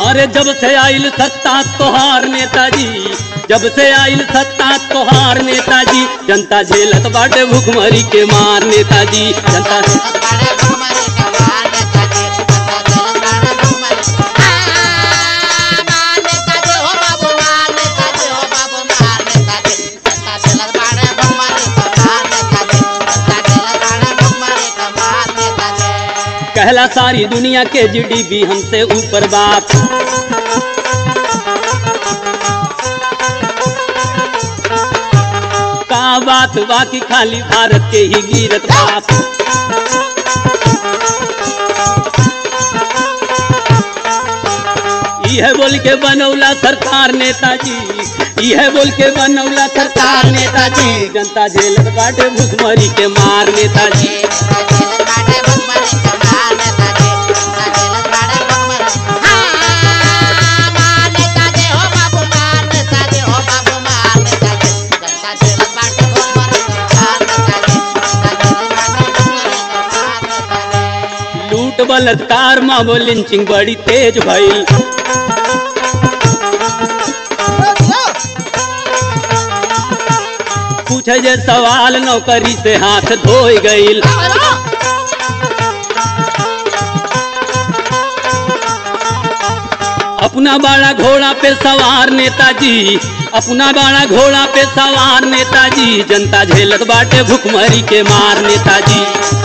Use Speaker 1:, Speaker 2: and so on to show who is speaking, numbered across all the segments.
Speaker 1: अरे जब से आइल सत्ता तोहार नेताजी जब से आइल सत्ता तोहार नेताजी जनता झेलत बाटे भुखमरी के मार नेताजी जनता
Speaker 2: बाड़े भगमरे के मार नेताजी जनता झेलत बाड़े भगमरे आ, मार नेताजी हो बाबू मार नेताजी जनता झेलत बाड़े भगमरे के मार नेताजी जनता झेलत बाड़े भगमरे के मार नेताजी
Speaker 1: कहला सारी दुनिया के जीडीपी हमसे ऊपर बाप का बात बाकी खाली भारत के ही गिरत बाप यह बोल के बनौला सरकार नेताजी यह बोल के बनौला सरकार नेताजी जनता झेलत बाटे भुखमरी के मार नेताजी लूट बलात्कार मामो लिंचिंग बड़ी तेज भइल पूछे जे सवाल नौकरी से हाथ धोई गईल अपना बड़ा घोड़ा पे सवार नेताजी अपना बड़ा घोड़ा पे सवार नेताजी जनता झेलत बाटे भुखमरी के मार नेताजी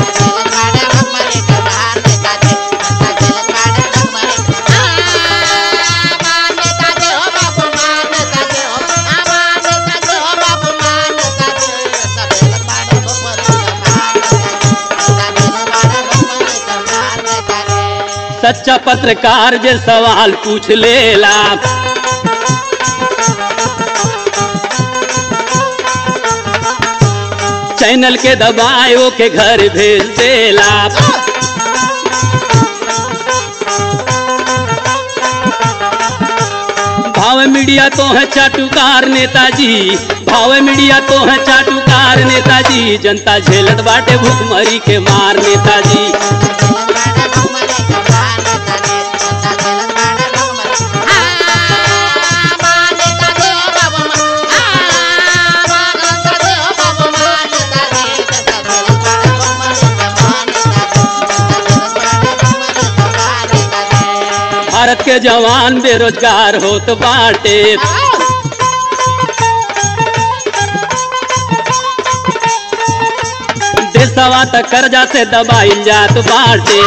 Speaker 1: सच्चा पत्रकार जे सवाल पूछ लेला चैनल के दबाए के घर भेज देला भाव मीडिया तो है चाटुकार नेताजी भाव मीडिया तो है चाटुकार नेताजी जनता झेलत बाटे भुखमरी के मार नेताजी भारत के जवान बेरोजगार होत बाटे देशवा त कर्जा से दबाइल जात बाटे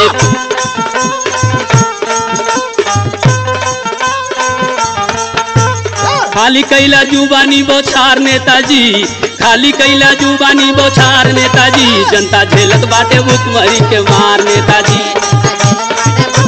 Speaker 1: खाली कैला जुबानी बौछार नेताजी खाली कैला जुबानी बौछार नेताजी जनता झेलत बाटे भुखमरी के मार नेताजी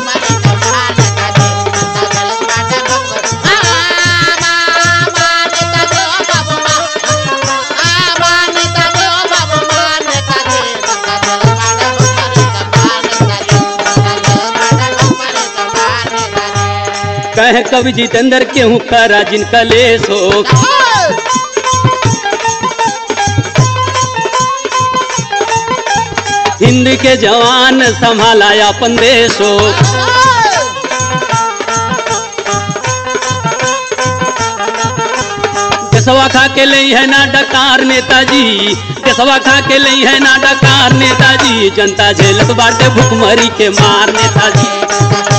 Speaker 1: कहे कवि जितेंद्र केहू करा जिनका लेस हो हिंद के जवान संभाला अपन देश हो देशवा खा के लई है ना डकार नेताजी देशवा खा के लई है ना डकार नेताजी जनता झेलत बाटे भुखमरी के मार नेताजी